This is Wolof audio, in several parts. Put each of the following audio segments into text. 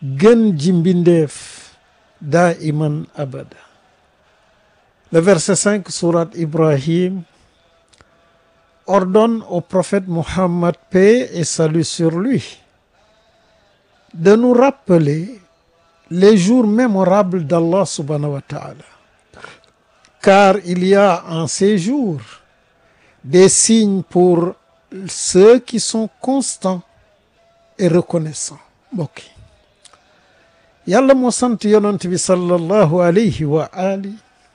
gën ji mbindeef daa iman abada le verset 5 sourate Ibrahim ordonne au prophète Mohammed paix et salut sur lui de nous rappeler les jours mémorables d'Allah subhanahu wa ta'ala car il y a en ces jours des signes pour ceux qui sont constants et reconnaissants mbokk yi yàlla moo sant yonent bi sallallahu alayhi wa ali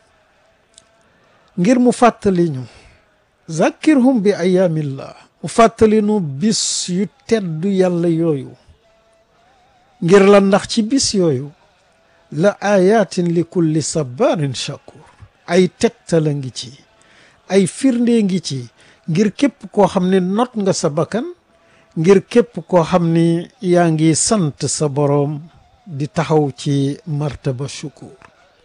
ngir mu fàttali ñu zakkirhum bi ayaamillah mu fàttali nu bis yu teddu yàlla yooyu ngir la ndax ci bis yooyu la ayatin li kulli sabarin shakur ay tegtala ngi ci ay firnde ngi ci ngir képp koo xam ne not nga sa bakkan ngir képp koo xam ni yaa ngi sant sa boroom di taxaw ci martaba shukur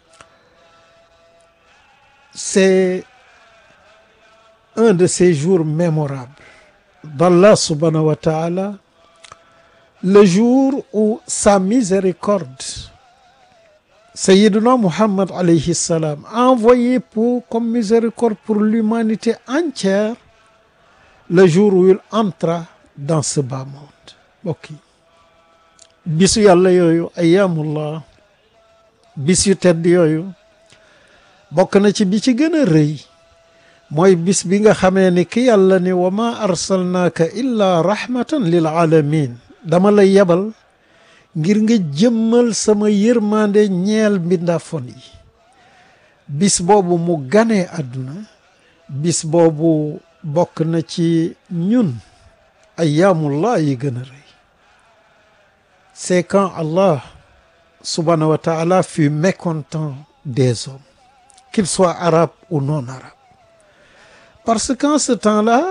c'est un de ces jours mémorables d'Allah subhanahu wa ta'ala le jour où sa miséricorde Sayyiduna Muhammad alayhi salam envoyé pour comme miséricorde pour l'humanité entière le jour où il entra dans ce bas monde mbokk yi bisu yàlla yooyu ayyamullah bis yu tedd yooyu bokk na ci bi ci gën a rëy mooy bis bi nga xamee ni ki yàlla ni wa ma arsalnaaka illa rahmatan lil alamin dama la yebal ngir nga jëmmal sama yërmande ñeel mbindaafon yi bis boobu mu ganee àdduna bis boobu bokk na ci ñun ayyaamullah yi gën a rëy c'est quand Allah subhanahu wa ta'ala fut mécontent des hommes qu'ils soient arabes ou non arabes parce qu'en ce temps-là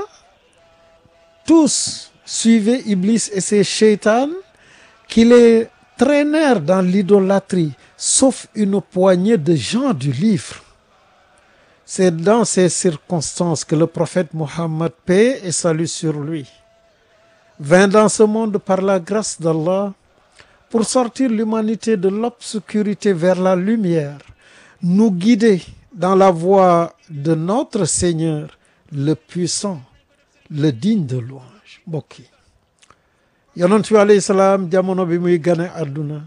tous suivaient Iblis et ses shaytans qui les traînèrent dans l'idolâtrie sauf une poignée de gens du livre c'est dans ces circonstances que le prophète Mohammed paix et salut sur lui vint dans ce monde par la grâce d'Allah pour sortir l'humanité de l'obscurité vers la lumière nous guider dans la voie de notre Seigneur le puissant le digne de louange mbokk yi yonent bi alayhi salaam jamono bi muy gane àdduna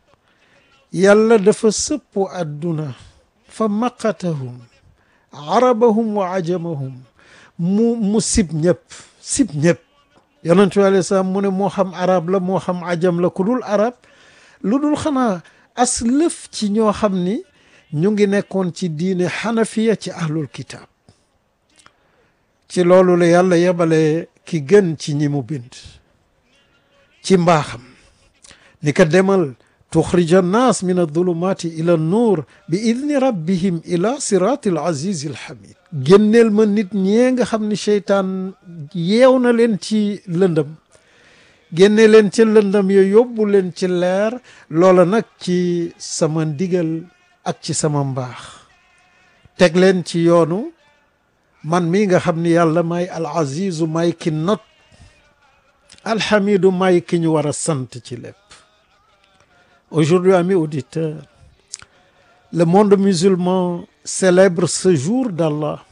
yàlla dafa sëppu àdduna fa maqatahum arabahum wa ajamahum mu mu sib ñëpp sib ñëpp yonent bi alayhi salaam mu ne moo xam arab la moo xam ajam la ku dul arab lu dul xanaa as lëf ci ñoo xam ni ñu ngi nekkoon ci diine xanafiya ci ahlul kitaab ci loolu la yàlla yebale ki gën ci ñi mu bind ci mbaaxam ni ka demal tuxrija annaas min adulumaati ila nuur bi idni rabbihim ila siraati al azizi al hamid génneel ma nit ñee nga xam ni seytaan yeew na leen ci lëndëm génne leen ci lëndëm yo yóbbu leen ci leer loola nag ci sama ndigal ak ci sama mbaax teg leen ci yoonu man mi nga xam ni yàlla may al azizu may ki not alhamidu may ki ñu war a sant ci lépp aujourd'hui amis auditeurs le monde musulman célèbre ce jour d'Allah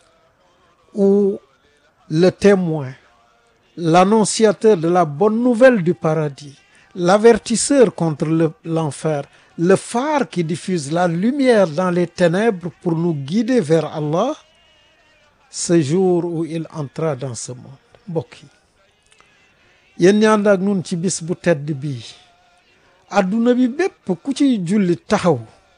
où le témoin l'annonciateur de la bonne nouvelle du paradis l'avertisseur contre le l'enfer le phare qui diffuse la lumière dans les ténèbres pour nous guider vers Allah ce jour où il entra dans ce monde mbokk yi yéen ñaan ak nun ci bis bu tedd bii adduna bi bépp ku ci julli taxaw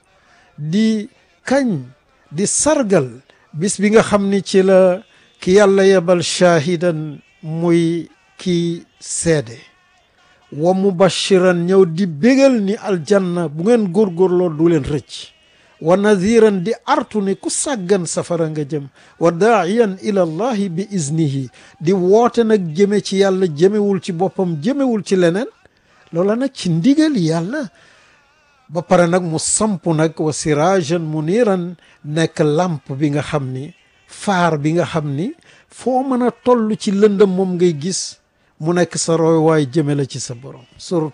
di kañ di sargal bis bi nga xam ni ci la ki yàlla yebal shaahidan muy ki seede wa mubashiran ñëw di bégal ni aljanna bu ngeen góorgóorloo du leen rëcc wa nadiran di artu ni ku sàggan safara nga jëm wa daaiyan ila allahi bi iznihi di woote nag jëme ci yàlla jëmewul ci boppam jëmewul ci leneen loola nag ci ndigal yàlla ba pare nag mu samp nag wa sirajan muniran nekk lamp bi nga xam ni faar bi nga xam ni foo mën a toll ci lëndëm moom ngay gis mu nekk sa roy waay jëme la ci sa borom